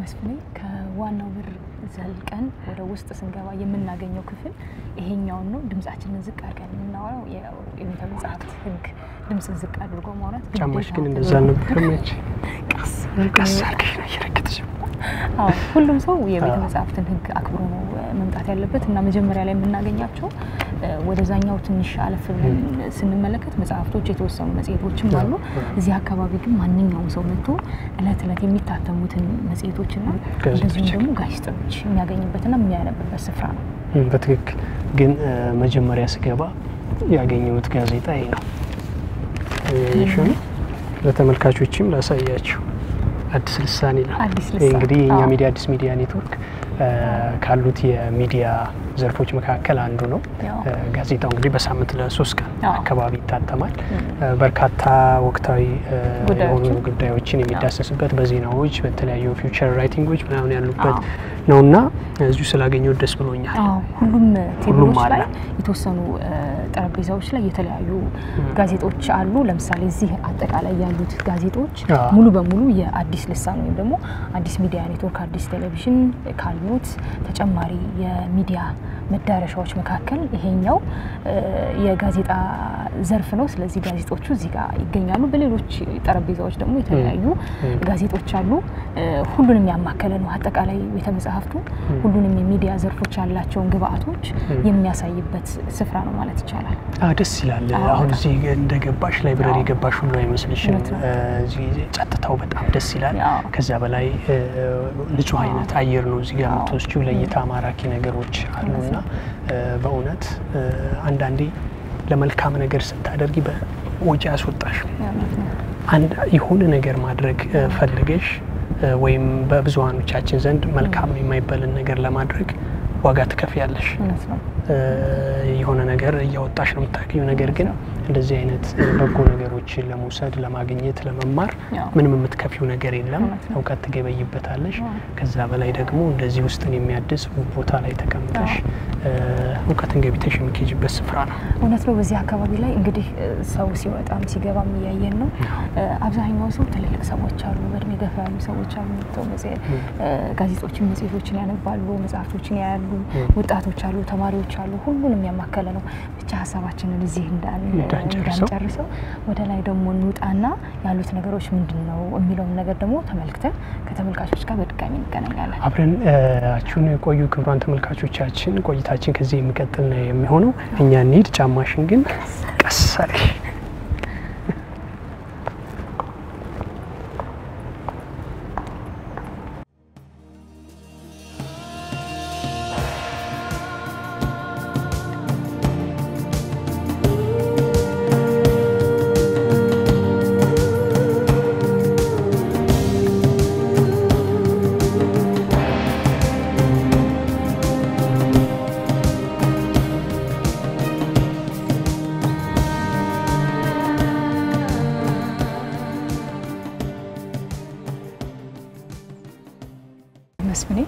መስፍኔ ከዋናው በር ዘልቀን ወደ ውስጥ ስንገባ የምናገኘው ክፍል ይሄኛውን ነው። ድምጻችንን ዝቅ አድርገን የምናወራው የቤተ መጽሐፍት ሕግ ድምፅን ዝቅ አድርጎ ማውራት ጫማሽ ግን ግዴታ እንደዛ ተደርጎ- አልነበረም። ያቺ ቀስ ቀስ አድርገሽ ነው እየረገጥሽ አዎ፣ ሁሉም ሰው የቤተ አዎ። መጽሐፍትን ሕግ አክብሮ ነው እ፣ መምጣት ያለበት እና መጀመሪያ ላይ የምናገኛቸው እ፣ ወደዛኛው ትንሽ አለፍ ብለን ስንመለከት መጽሐፍቶች የተወሰኑ መጽሔቶችም አሉ። እዚህ አካባቢ ግን ማንኛውም ሰው መጥቶ እለት እለት የሚታተሙትን መጽሔቶችና ጋዜጦች እንደዚሁም ደግሞ ጋዜጦች የሚያገኝበትና የሚያነብበት ስፍራ ነው። እም፣ በትክክል ግን እ፣ መጀመሪያ ስገባ ያገኘሁት ጋዜጣ ይሄ ነው። ያየሽው ነው። ለተመልካቾችም ላሳያችሁ አዲስ ልሳን ይላል። አዲስ ይህ ልሳን፣ እንግዲህ የኛ አዎ። ሚዲያ አዲስ ሚዲያ ኔትወርክ እ፣ ካሉት የሚዲያ ዘርፎች መካከል አንዱ ነው። ያው። እ፣ ጋዜጣው እንግዲህ በሳምንት ለሶስት ቀን አዎ። አካባቢ ይታተማል። እም። እ፣ በርካታ ወቅታዊ እ፣ የሆኑ ጉዳዮችን ጉዳዮችን የሚዳሰስበት በዜናዎች በተለያዩ ፊውቸር ራይቲንጎች ምናምን ያሉበት አዎ። ነውና እዚሁ ስላገኘው ደስ ብሎኛል። አዎ ሁሉም ቴብሎች ሁሉም አለ። ላይ የተወሰኑ እ፣ ጠረጴዛዎች ላይ የተለያዩ ጋዜጦች አሉ። ለምሳሌ እዚህ አጠቃላይ ያሉት ጋዜጦች አዎ። ሙሉ በሙሉ የአዲስ ልሳን ወይም ደግሞ አዲስ ሚዲያ ኔትወርክ አዲስ ቴሌቪዥን ካሉት ተጨማሪ የሚዲያ መዳረሻዎች መካከል ይሄኛው እ፣ የጋዜጣ ዘርፍ ነው። ስለዚህ ጋዜጦቹ እዚህ ጋር ይገኛሉ። በሌሎች ጠረጴዛዎች ደግሞ የተለያዩ ም። ጋዜጦች አሉ። እ፣ ሁሉንም ያማከለ ነው። አጠቃላይ ቤተ መጽሐፍቱ ሁሉንም የሚዲያ ዘርፎች ያላቸውን ግብአቶች የሚያሳይበት ስፍራ ነው ማለት ይቻላል። አዎ ደስ ይላል። አዎ፣ አሁን በጣም። እዚህ እንደገባሽ ላይብረሪ አዎ። የገባሽ ሁሉ አይመስልሽም። እውነት ነው። እ፣ እዚህ ጸጥታው በጣም ደስ ይላል። አዎ። ከዛ በላይ እ፣ ንጹህ አይነት አየር ነው እዚህ ጋር አዎ። የምትወስጂው። ለእይታ ማራኪ ነገሮች አሉና እ፣ በእውነት እ፣ አንዳንዴ ለመልካም ነገር ስታደርጊ በወጪ ያስወጣሽ እውነት ነው። አንድ የሆነ ነገር ማድረግ እ፣ ፈልገሽ እ፣ ወይም በብዙሀኖቻችን ዘንድ መልካም ነው የማይባልን ነገር ለማድረግ ዋጋ ትከፍያለሽ። እውነት ነው። እ፣ የሆነ ነገር እያወጣሽ ነው የምታገኙ። ነገር ግን እንደዚህ አይነት እ፣ በጎ ነገሮችን ለመውሰድ ለማግኘት፣ ለመማር ያው። ምንም የምትከፊው ነገር የለም። እውነት ነው። እውቀት ትገበይበታለሽ። አዎ። ከዛ በላይ ደግሞ እንደዚህ ውስጥን የሚያድስ ውብ ቦታ ላይ ተቀምጠሽ እ፣ እውቀትን ገቢተሽ የሚኬጅበት ስፍራ ነው። እውነት ነው። በዚህ አካባቢ ላይ እንግዲህ እ፣ ሰው ሲወጣም ሲገባም እያየን ነው። እ፣ አብዛኛው ሰው ትልልቅ ሰዎች አሉ፣ በእድሜ ገፋ ያሉ ሰዎች አሉ። መጥተው መጽሔ- እ፣ ጋዜጦችን፣ መጽሔቶችን ያነባሉ፣ መጽሐፍቶችን ያያሉ። ወጣቶች አሉ፣ ተማሪዎች አሉ። ሁሉንም ያማከለ ነው። ብቻ ሀሳባችንን እዚህ እንዳን እንዳንጨርሰው። እንዳንጨርሰው ወደ ላይ ደግሞ እንውጣና ያሉት ነገሮች ምንድን ነው የሚለውን ነገር ደግሞ ተመልክተን ከተመልካቾች ጋር በድጋሚ እንገናኛለን። አብረን አችሁን የቆዩ ክቡራን ተመልካቾቻችን ቆይታችን ከዚህ የሚቀጥል ነው የሚሆነው። እኛ እንሂድ። ጫማሽን ግን ቀስ አድርጊ። መስፍኔ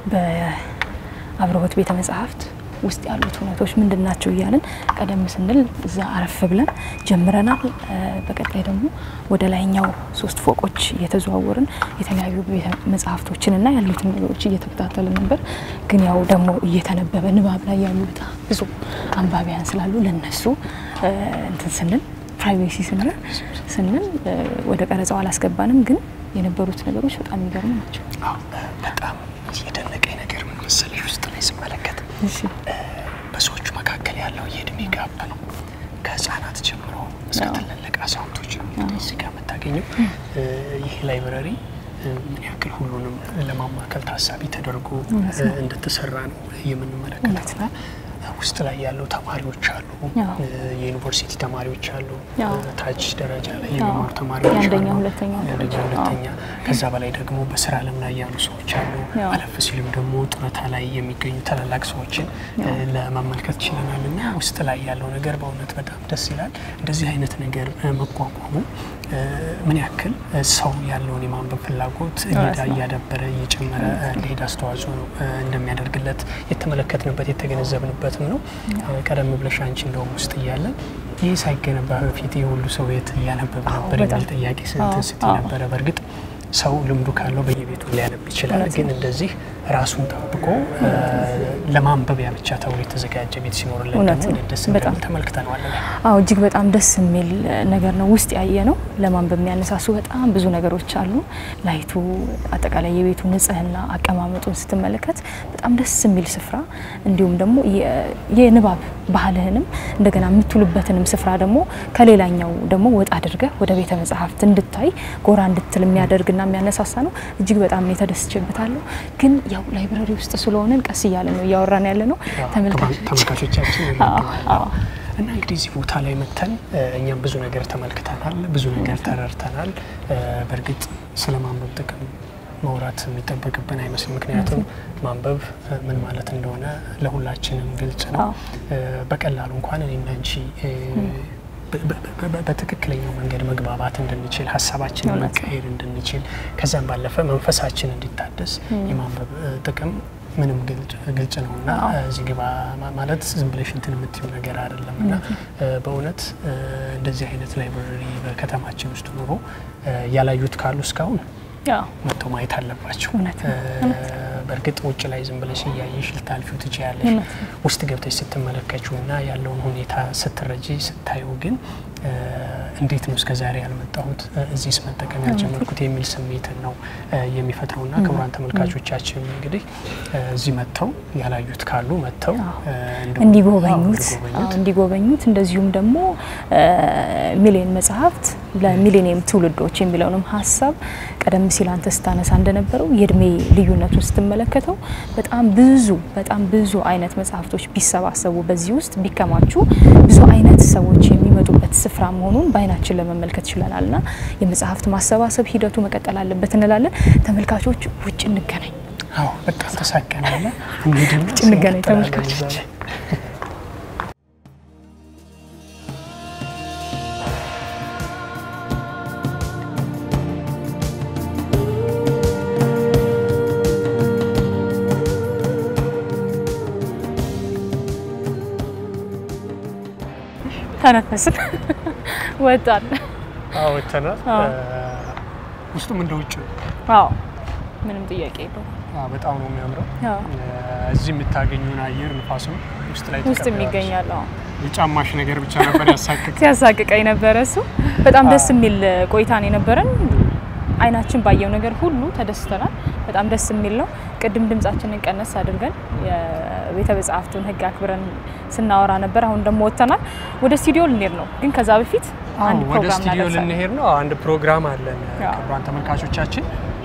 በአብርሆት ቤተ መጽሐፍት ውስጥ ያሉት እውነቶች ምንድን ናቸው እያልን ቀደም ስንል እዛ አረፍ ብለን ጀምረናል። እ፣ በቀጣይ ደግሞ ወደ ላይኛው ሶስት ፎቆች እየተዘዋወርን የተለያዩ ቤተ መጽሐፍቶችንና ያሉትን ነገሮች እየተከታተልን ነበር። ግን ያው ደግሞ እየተነበበ ንባብ ላይ ያሉ በጣም ብዙ አንባቢያን ስላሉ ለነሱ እ፣ እንትን ስንል ፕራይቬሲ ስንል ስንል እ፣ ወደ ቀረጻው አላስገባንም። ግን የነበሩት ነገሮች በጣም የሚገርሙ ናቸው። አዎ፣ በጣም የደነቀኝ ነገር ምን መሰለሽ ውስጥ ላይ ስመለከት እሺ በሰዎቹ መካከል ያለው የእድሜ ጋፕ ነው። ከህፃናት ጀምሮ እስከ አዎ። ትልልቅ አዛውንቶች ነው እንግዲህ እዚህ ጋር የምታገኘው። እ፣ ይህ ላይብረሪ እ፣ ምን ያክል ሁሉንም ለማማከል ታሳቢ ተደርጎ እውነት ነው። እ፣ እንደተሰራ ነው እውነት የምንመለከተው። ነው። ውስጥ ላይ ያሉ ተማሪዎች አሉ፣ አዎ። እ፣ የዩኒቨርሲቲ ተማሪዎች አሉ፣ አዎ። እ፣ ታች ደረጃ ላይ አዎ። የሚማሩ ተማሪዎች የአንደኛ፣ አሉ፣ ሁለተኛ የአንደኛ ደረጃ፣ ሁለተኛ። ከዛ በላይ ደግሞ በስራ ዓለም ላይ ያሉ ሰዎች አሉ። አዎ። አለፍ ሲልም ደግሞ ጡረታ ላይ የሚገኙ ታላላቅ ሰዎችን እ፣ አዎ። ለመመልከት ችለናል እና ውስጥ ላይ ያለው ነገር በእውነት በጣም ደስ ይላል። እንደዚህ አይነት ነገር እ፣ መቋቋሙ እ፣ ምን ያክል እ፣ ሰው ያለውን የማንበብ ፍላጎት እየዳ ነው። እያዳበረ እየጨመረ እ፣ እንዲሄድ አስተዋጽኦ እ፣ እንደሚያደርግለት የተመለከትንበት የተገነዘብንበትም ነው። እ፣ ቀደም ብለሽ አንቺ እንደውም ውስጥ እያለን ይህ ሳይገነባ በፊት የሁሉ ሰው የት እያነበበ አዎ፣ ነበር የሚል በጣም። ጥያቄ አዎ፣ ስንት ስቲ አዎ። ነበረ። በእርግጥ ሰው ልምዱ ካለው በየቤቱ ሊያነብ ይችላል። እውነት ነው። ግን እንደዚህ ራሱን ጠብቆ እ፣ ለማንበቢያ ብቻ ተብሎ የተዘጋጀ ቤት ሲኖርልን እውነት ደግሞ ነው። ደስ በጣም እንደሚል ተመልክተነዋል። አዎ እጅግ በጣም ደስ የሚል ነገር ነው። ውስጥ ያየ ነው ለማንበብ የሚያነሳሱ በጣም ብዙ ነገሮች አሉ። ላይቱ፣ አጠቃላይ የቤቱ ንጽህና፣ አቀማመጡን ስትመለከት በጣም ደስ የሚል ስፍራ እንዲሁም ደግሞ የ- የንባብ ባህልህንም እንደገና የምትውልበትንም ስፍራ ደግሞ ከሌላኛው ደግሞ ወጣ አድርገህ ወደ ቤተ መጽሐፍት እንድታይ ጎራ እንድትል የሚያደርግና የሚያነሳሳ ነው። እጅግ በጣም የተደስችበታለሁ። ግን ያው ላይብረሪ ውስጥ ስለሆንን ቀስ እያለ ነው እያወራን ያለ ነው ተመልካቾች ተመልካቾቻችን አዎ፣ ይረዱናል። አዎ። እና እንግዲህ እዚህ ቦታ ላይ መተን እ፣ እኛም ብዙ ነገር ተመልክተናል፣ ብዙ ነገር ተረድተናል። እ፣ በእርግጥ ስለ ማንበብ ጥቅም መውራት የሚጠበቅብን አይመስልም። ምክንያቱም ማንበብ እ፣ ምን ማለት እንደሆነ ለሁላችንም ግልጽ ነው። አዎ። እ፣ በቀላሉ እንኳን እኔና አንቺ እ፣ በ- በ- በ- በትክክለኛው መንገድ መግባባት እንድንችል ሀሳባችንን እውነት ነው። መቀየር እንድንችል ከዛም ባለፈ መንፈሳችን እንዲታደስ የማንበብ እ፣ ጥቅም ምንም ግልጽ- ግልጽ ነው እና አዎ። እዚህ ግባ ማ- ማለት ዝም ብለሽ እንትን የምትዩ ነገር አይደለም እና እ፣ በእውነት እ፣ እንደዚህ አይነት ላይብረሪ በከተማችን ውስጥ ኑሮ እ፣ ያላዩት ካሉ እስካሁን ያው መጥተው ማየት አለባቸው። እውነት ነው፣ እ፣ በእርግጥ ውጭ ላይ ዝም ብለሽ እያየሽ ልታልፊው ትችያለሽ። እውነት ውስጥ ገብተሽ ስትመለከችው እና ያለውን ሁኔታ ስትረጂ ስታዩ ግን እ፣ እንዴት ነው እስከ ዛሬ ያልመጣሁት እ፣ እዚህስ መጠቀም ያልጀመርኩት የሚል ስሜትን ነው እ፣ የሚፈጥረው እና ክቡራን ተመልካቾቻችን እንግዲህ እ፣ እዚህ መጥተው ያላዩት ካሉ መጥተው እ፣ እንደው- አዎ፣ እንዲጎበኙት እንዲጎበኙት አዎ፣ እንዲጎበኙት እንደዚሁም ደግሞ ሚሊዮን መጽሐፍት ለሚሊኒየም ትውልዶች የሚለውንም ሀሳብ ቀደም ሲል አንተ ስታነሳ እንደነበረው የእድሜ ልዩነቱን ስትመለከተው በጣም ብዙ በጣም ብዙ አይነት መጽሐፍቶች ቢሰባሰቡ በዚህ ውስጥ ቢከማቹ ብዙ አይነት ሰዎች የሚመጡበት ስፍራ መሆኑን በአይናችን ለመመልከት ችለናል እና የመጽሐፍት ማሰባሰብ ሂደቱ መቀጠል አለበት እንላለን። ተመልካቾች ውጭ እንገናኝ። አዎ በጣም ተሳቀናለ እንሂድና ውጭ እንገናኝ እንቀጥላለን ተመልካቾች። እዛ ላይ። ተነፈስን፣ ወጣን። አዎ ወጥተናል። አዎ። እ፣ ውስጡም እንደ ውጭ ነው። አዎ ምንም ጥያቄ የለውም። አዎ፣ በጣም ነው የሚያምረው። አዎ እ፣ እዚህ የምታገኙን አየር ንፋሱም ውስጥ ላይ ውስጥ ተቀብለዋል። የሚገኛል። አዎ የጫማሽ ነገር ብቻ ነበር ያሳቅቅ። ሲያሳቅቀኝ ነበረ እሱ። በጣም አዎ። ደስ የሚል ቆይታ ነው የነበረን። አይናችን ባየው ነገር ሁሉ ተደስተናል። በጣም ደስ የሚል ነው። ቅድም ድምጻችንን ቀነስ አድርገን የቤተ መጽሐፍቱን ሕግ አክብረን ስናወራ ነበር። አሁን ደግሞ ወጥተናል። ወደ ስቱዲዮ ልንሄድ ነው፣ ግን ከዛ በፊት አንድ ወደ ፕሮግራም ስቱዲዮ እናደርሳለን። ልንሄድ ነው። አንድ ፕሮግራም አለን። አዎ። ክቡራን ተመልካቾቻችን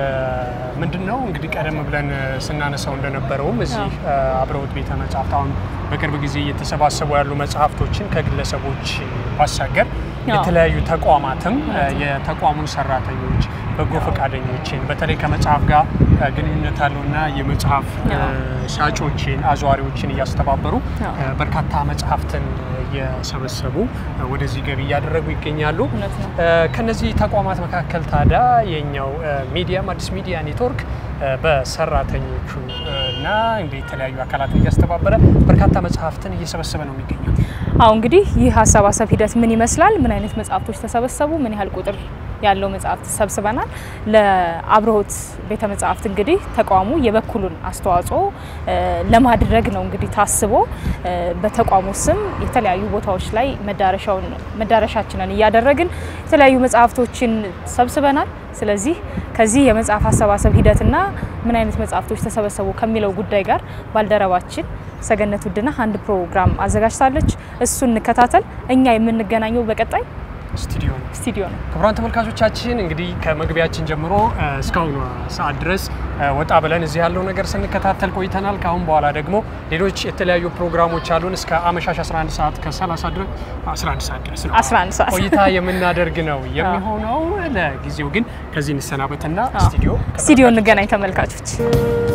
ምንድን ነው እንግዲህ ቀደም ብለን እ፣ ስናነሳው እንደነበረውም እዚህ እ፣ አብረውት ቤተ መጽሐፍት አሁን በቅርብ ጊዜ እየተሰባሰቡ ያሉ መጽሐፍቶችን ከግለሰቦች ባሻገር አዎ። የተለያዩ ተቋማትም እ፣ የተቋሙን ሰራተኞች በጎ ፈቃደኞችን በተለይ ከመጽሐፍ ጋር እ፣ ግንኙነት ያለውና የመጽሐፍ እ፣ አዎ። ሻጮችን አዘዋሪዎችን እያስተባበሩ አዎ። እ፣ በርካታ መጽሐፍትን እየሰበሰቡ እ፣ ወደዚህ ገቢ እያደረጉ ይገኛሉ። እውነት ነው። እ፣ ከነዚህ ተቋማት መካከል ታዲያ የኛው እ፣ ሚዲያም አዲስ ሚዲያ ኔትወርክ እ፣ በሰራተኞቹ እ፣ እና እንደ የተለያዩ አካላትን እያስተባበረ በርካታ መጽሐፍትን እየሰበሰበ ነው የሚገኘው። አሁ እንግዲህ ይህ አሰባሰብ ሂደት ምን ይመስላል? ምን አይነት መጽሐፍቶች ተሰበሰቡ? ምን ያህል ቁጥር ያለው መጽሐፍት ሰብስበናል? ለአብርሆት ቤተ መጽሐፍት እንግዲህ ተቋሙ የበኩሉን አስተዋጽኦ እ፣ ለማድረግ ነው እንግዲህ ታስቦ እ፣ በተቋሙ ስም የተለያዩ ቦታዎች ላይ መዳረሻውን መዳረሻችንን እያደረግን የተለያዩ መጽሐፍቶችን ሰብስበናል። ስለዚህ ከዚህ የመጽሐፍ አሰባሰብ ሂደትና ምን አይነት መጽሐፍቶች ተሰበሰቡ ከሚለው ጉዳይ ጋር ባልደረባችን ሰገነት ውድነህ አንድ ፕሮግራም አዘጋጅታለች። እሱን እንከታተል። እኛ የምንገናኘው በቀጣይ ስቱዲዮ ነው። ስቱዲዮ ነው። ክቡራን ተመልካቾቻችን እንግዲህ ከመግቢያችን ጀምሮ እ፣ እስካሁኗ ሰዓት ድረስ እ፣ ወጣ ብለን እዚህ ያለው ነገር ስንከታተል ቆይተናል። ከአሁን በኋላ ደግሞ ሌሎች የተለያዩ ፕሮግራሞች አሉን እስከ አመሻሽ 11 ሰዓት ከ30 ድረስ 11 ሰዓት ድረስ ነው 11 ሰዓት ቆይታ የምናደርግ ነው የሚሆነው። ለጊዜው ግን ከዚህ እንሰናበትና አዎ። ስቱዲዮ ስቱዲዮ እንገናኝ ተመልካቾች።